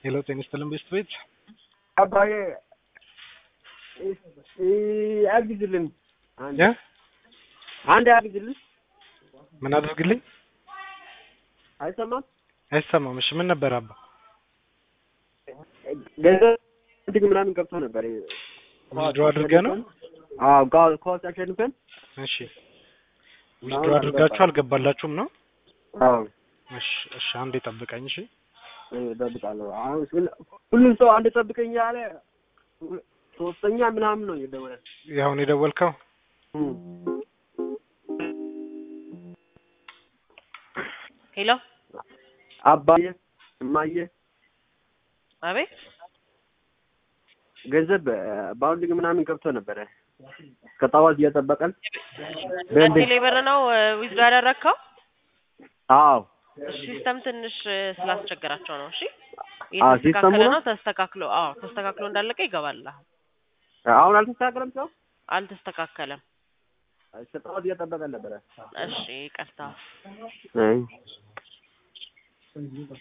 ሄሎ ጤና ይስጥልን ቤስት ቤት አባዬ አግዝልን እ አንድ አግዝልን ምን አድርግልኝ? አይሰማም አይሰማም። እሺ ምን ነበር አባ? ገንዘብ እንትን ምናምን ገብቶ ነበር ዊዝድሮ አድርገህ ነው? አዎ ጋ- ኳስ አሸንፈን እሺ ዊዝድሮ አድርጋችሁ አልገባላችሁም ነው? አዎ እሺ እሺ አንዴ ጠብቀኝ እሺ እጠብቃለሁ አሁን ሁል- ሁሉም ሰው አንድ ጠብቀኝ ያለ ሶስተኛ ምናምን ነው የደወለ ያሁን የደወልከው ሄሎ አባዬ እማዬ አቤት ገንዘብ ባውንዲንግ ምናምን ገብቶ ነበረ ከጠዋት እየጠበቀን በቴሌ ብር ነው ዊዝድሮ ያደረግከው? አዎ ሲስተም ትንሽ እ፣ ስላስቸገራቸው ነው። እሺ አዎ፣ የተስተካከለ ሲስተሙ ነው? ነው ተስተካክሎ፣ አዎ ተስተካክሎ እንዳለቀ ይገባል። አሁን አልተስተካከለም ሰው አልተስተካከለም። ከጠዋት እየጠበቀን ነበረ እሺ ቀርታ አይ